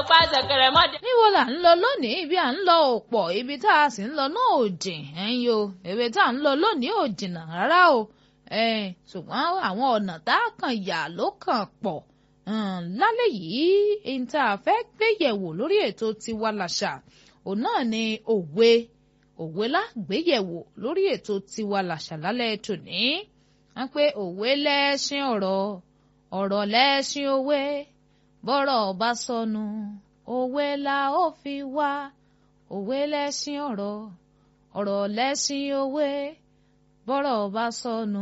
pa ṣẹ̀kẹ̀rẹ̀ mọ́dẹ. níbo là ń lọ lónìí ibi à ń lọ ò pọ̀ ibi tá a sì ń lọ náà ò jìn ẹ̀yin o ibi tá a ń lọ lónìí ò jìnnà rárá o ṣùgbọ́n àwọn ọ̀nà tá a kàn yà ló kàn pọ̀ lálẹ́ yìí ẹni tá a fẹ́ gbé yẹ̀wò lórí ètò tiwa làṣà òun náà ni òwe òwe lágbéyẹ̀wò lórí ètò tiwa làṣà lálẹ́ tòní wọ́n pé òwe lẹ́ṣin ọ̀rọ̀ ọ̀rọ̀ lẹ́ṣin òwe bọ́rọ̀ bá sọnù òwe la ó fi wá òwe lẹ́ṣin ọ̀rọ̀ ọ̀rọ̀ lẹ́ṣin òwe bọ́rọ̀ bá sọnù